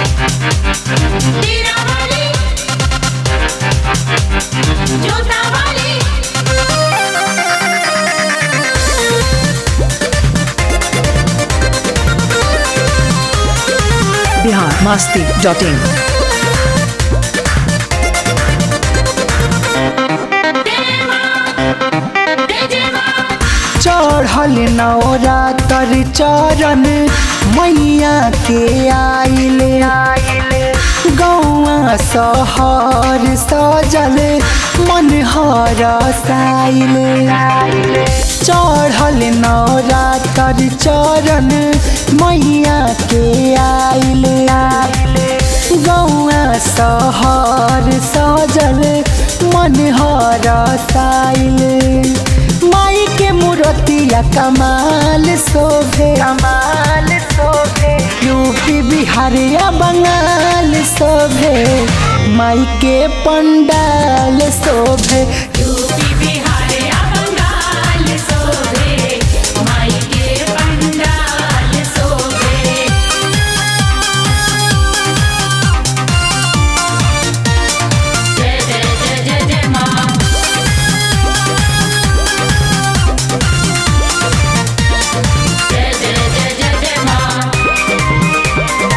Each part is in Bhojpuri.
तेरा वाली जोता वाली बिहार मस्ती डॉट इन चढ़ल नवरातर चरण मैया के आइले गौआ सहर सजल मन हर साइले चढ़ल नवरातर चरण मैया के आइले गौआ सहर सजल मन हर साइले माई के मूर्तिया कमाल शोभे कमाल शोभे यूपी बिहारिया बंगाल शोभे माई के पंडाल शोभे यूपी बिहार या बंगाल सोभे माई के पंडाल सोभे जय जय जय जय जय माँ जय जय जय जय जय माँ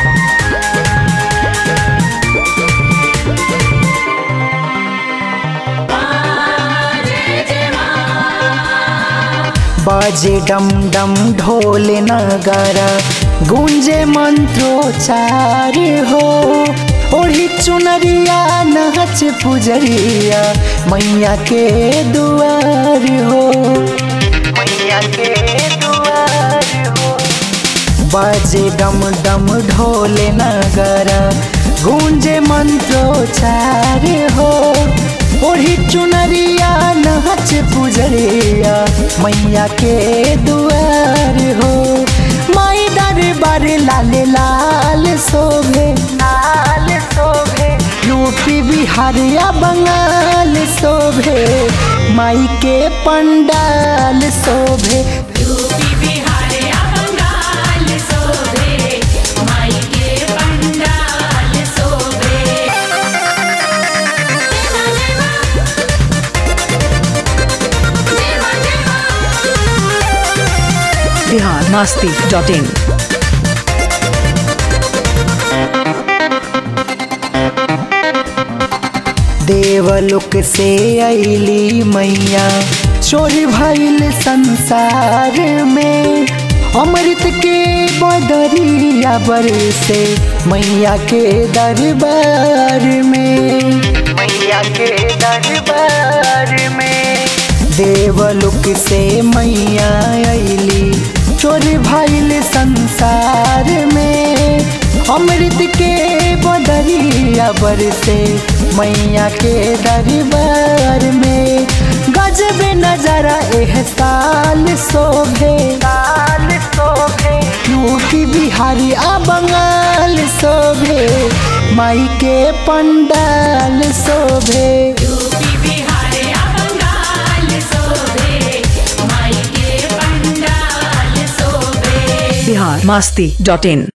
जय जय माँ बाजे डम डम ढोल नगर गूंजे मंत्रोच्चार हो ओढ़ी चुनरिया नाच पुजरिया मैया के दुआर हो मैया के दुआर हो बाजे डम डम ढोल नगर गूंजे मंत्रोच्चार हो ओढ़ी चुनरिया नाच पुजरिया मैया के दुआर हो माई दरबार लाल लाल शोभे लाल शोभे यूपी बिहार या बंगाल शोभे माई के पंडाल शोभे यूपी बिहार या बंगाल सोभे माई के पंडाल सोभे देवा देवा देवा देवा बिहार मस्ती डॉट इन देवलोक से अली मैया चोरी भइल संसार में अमृत के बदरिया बरसे मैया के दरबार में मैया के दरबार में देवलोक से मैया अली चोरी भइल संसार में अमृत के बदरिया बरसे मैया के दरबार में गजब नजरा एह साल शोभे साल शोभे यूपी बिहारी आ बंगाल शोभे माई के पंडाल शोभे यूपी बिहार या बंगाल सोभे माई के पंडाल सोभे बिहार मस्ती डॉट इन